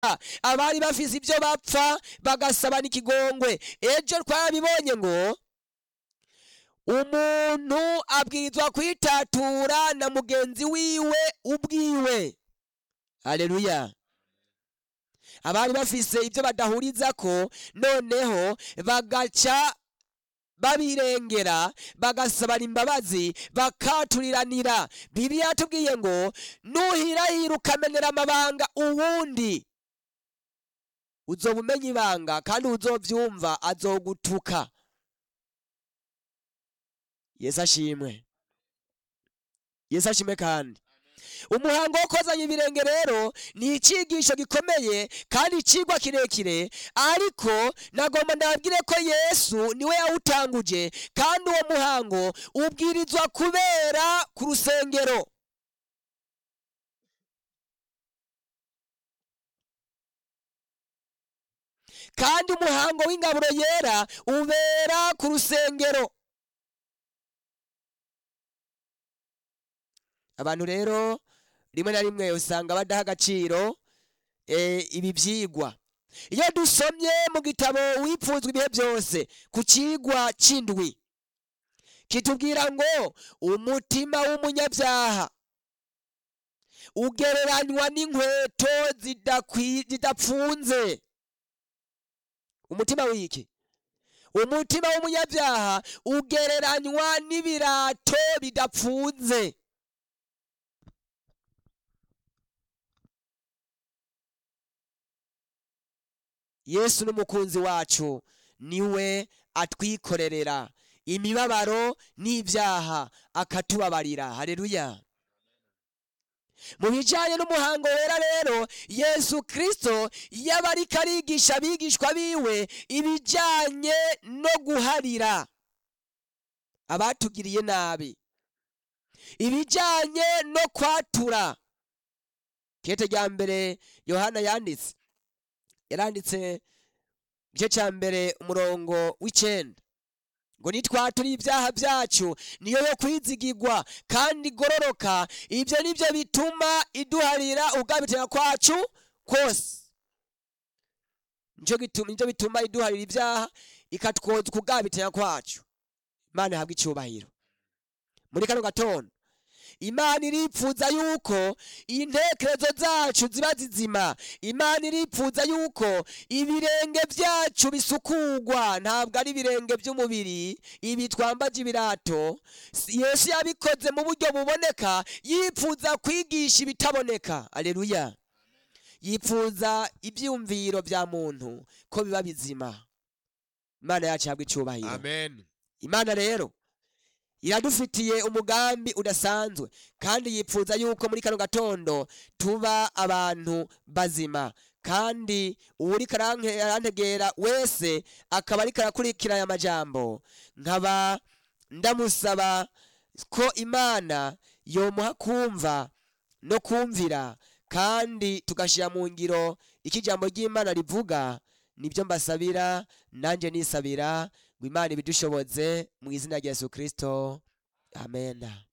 abari bafise ibyo bapfa bagasabana ikigongwe ejo twarabibonye ngo umuntu abwirizwa kwitatura na mugenzi wiwe ubwiwe haleluya abari bafise ibyo badahurizako noneho bagaca babirengera bagasabana imbabazi bakaturiranira bibiliya yatubwiye ngo nuhirahira ukamenera amabanga uwundi uzoba umenya ibanga kandi uzovyumva azogutuka yesu ashimwe yesu ashimwe kandi umuhango wo kozanya ibirenge rero ni icigisho gikomeye kandi icigwa kirekire ariko nagomba ndababwire ko yesu niwe yawutanguje kandi uwo muhango ubwirizwa kubera ku rusengero kandi umuhango w'ingaburo yera ubera ku rusengero abantu rero rimwe na rimwe usanga badaha agaciro eh, ibi byigwa iyo dusomye mu gitabo wipfuzwa ibihe byose ku kigwa c'indwi kitubwira ngo umutima w'umunyabyaha ugereranywa n'inkweto zidakwi- zidapfunze umutima w'iki umutima w'umunyabyaha ugereranywa n'ibirato bidapfunze yesu n'umukunzi wacu niwe atwikorerera imibabaro n'ibyaha akatubabarira haleluya mu bijyanye n'umuhango wera rero yesu kirisito yaba ariko arigisha abigishwa biwe ibijyanye no guharira abatugiriye nabi ibijyanye no kwatura kete rya mbere yohana yanditse yaranditse igice cya mbere umurongo w'icenda ngo nitwatura ibyaha byacu niyo yo kwizigirwa kandi igororoka ibyo nibyo bituma iduharira ubwabitera kwacu kose nicyo gituma nicyo bituma iduharira ibyaha ikatwoza ukugabitera kwacu imana ihabwa icyubahiro muri kano gatondo imana iripfuza yuko intekerezo zacu ziba zizima imana iripfuza yuko ibirenge byacu bisukugwa ntabwo ari ibirenge by'umubiri ibi twambaje ibirato yesu yabikoze mu buryo buboneka yipfuza kwigisha ibitaboneka aleluya yipfuza ibyumviro bya muntu ko biba bizima imana yacu ihabwa icyubahiro amen imana rero iradufitiye umugambi udasanzwe kandi yipfuza yuko muri kano gatondo tuba abantu bazima kandi uwuriko aranke- arantegera wese akaba ariko arakurikira aya majambo nkaba ndamusaba ko imana yomuha kumva no kumvira kandi tugashyira mu ngiro icyo ijambo ry'imana rivuga nibyo mbasabira nanjye nisabira ngo imana ibidushoboze mu izina rya yesu kirisito amen